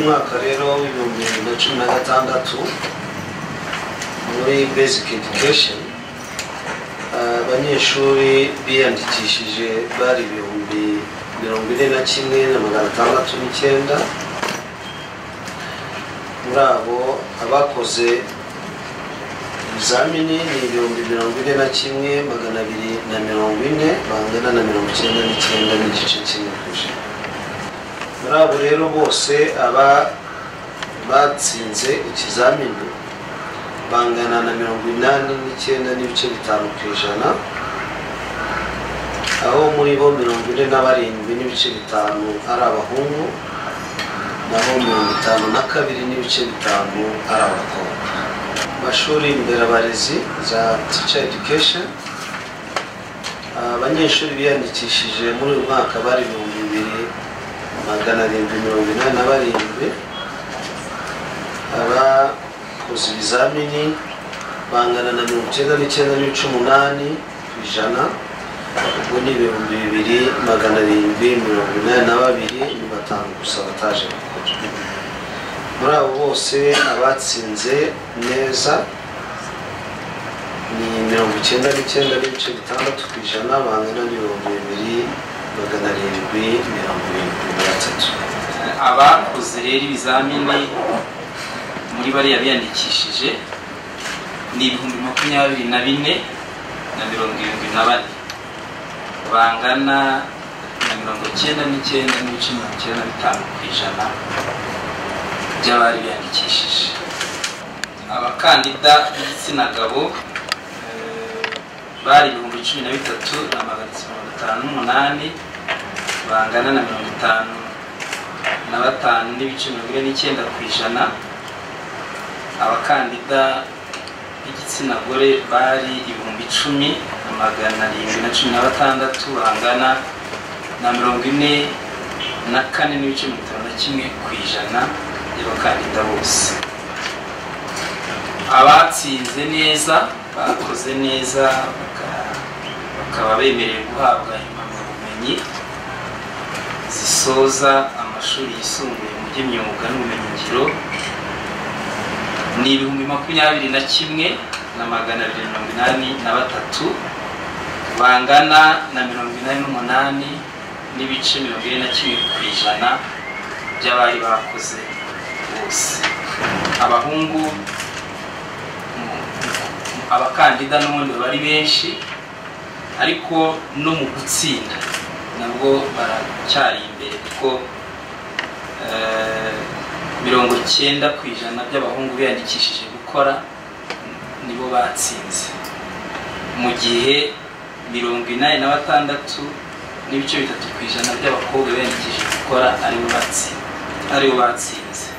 mwaka rero w'ibihumbi bibiri na cumi na gatandatu muri basic education abanyeshuri biyandikishije bari ibihumbi mirongo ine na kimwe na magana atandatu n'icyenda muri abo abakoze ibizamini ni ibihumbi mirongo ine na kimwe magana abiri na mirongo ine bangana na mirongo icyenda n'icyenda n'igice kimwe ku ijana muri abo rero bose aba batsinze ikizamini bangana na mirongo inani n'icyenda n'ibice bitanu ku ijana aho muri bo mirongo ine na barindwi n'ibice bitanu ari abahungu naho mirongo itanu na kabiri n'ibice bitanu ari abakobwa amashuri nderabarezi za teacher education abanyeshuri biyandikishije muri uyu mwaka bari ibihumbi bibiri magana arindwi mirongo inani na barindwi abakoze ibizamini bangana na mirongo icyenda n'icyenda n'ibice umunani ku ijana ubwo ni ibihumbi bibiri magana arindwi mirongo inani na babiri ni batanu gusa bataje gukora muri abo bose abatsinze neza ni mirongo icyenda n'icyenda n'ibice bitandatu ku ijana bangana n'ibihumbi bibiri magana arindwi mirongo irindwi na gatatu abakoze rero ibizamini muri bariya biyandikishije ni ibihumbi makumyabiri na bine na mirongo irindwi na bane bangana na mirongo icyenda n'icyenda n'ibice mirongo icyenda na bitanu ku ijana by'abari biyandikishije abakandida b'igitsina gabo eh, bari ibihumbi cumi na bitatu na magana atatu mirongo itanu n'umunani bangana na mirongo itanu na batanu n'ibice mirongo ine n'icyenda ku ijana abakandida b'igitsina gore bari ibihumbi icumi na magana arindwi na cumi na batandatu bangana na mirongo ine na kane n'ibice mirongo itanu na kimwe ku ijana y'abakandida bose abatsinze neza bakoze neza baka- bakaba bemerewe guhabwa impamyabumenyi zisoza amashuri yisumbuye mu by'imyuga n'ubumenyingiro ni ibihumbi makumyabiri na kimwe na magana abiri na mirongo inani na batatu bangana na mirongo inani n'umunani n'ibice mirongo ine na kimwe ku ijana by'abari bakoze bose abahungu mu- abakandida n'ubundi baba ari benshi ariko no mu gutsinda nabwo baracyari imbere kuko eh, mirongo icyenda ku ijana by'abahungu biyandikishije gukora nibo batsinze mu gihe mirongo inani na batandatu n'ibice bitatu ku ijana by'abakobwa biyandikishije gukora aribo batsinze aribo batsinze